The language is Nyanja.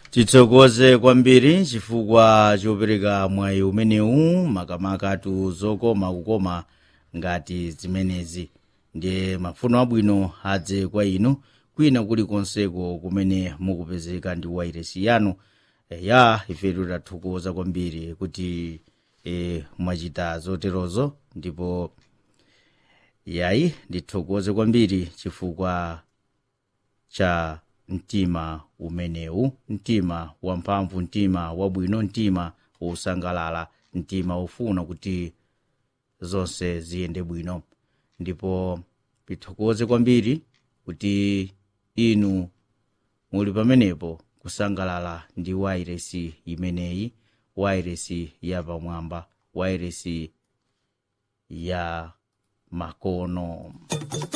titsokoze kwambiri chifukwa chopereka mwayi umenewu makamakatu zokoma kukoma ngati zimenezi ndiye mafuno abwino adze kwa inu kwina kulikonseko kumene mukupezeka ndi wairesi yanu e, ya ifetu tathokoza kwambiri kuti e, mwachita zoterozo ndipo yayi ndithokoze kwambiri chifukwa cha mtima umenewu mtima wamphamvu mtima wabwino mtima wosangalala mtima wofuna kuti zonse ziyende bwino ndipo tithokoze kwambiri kuti inu muli pamenepo kusangalala ndi wairesi imeneyi wairesi yapamwamba wairesi ya makono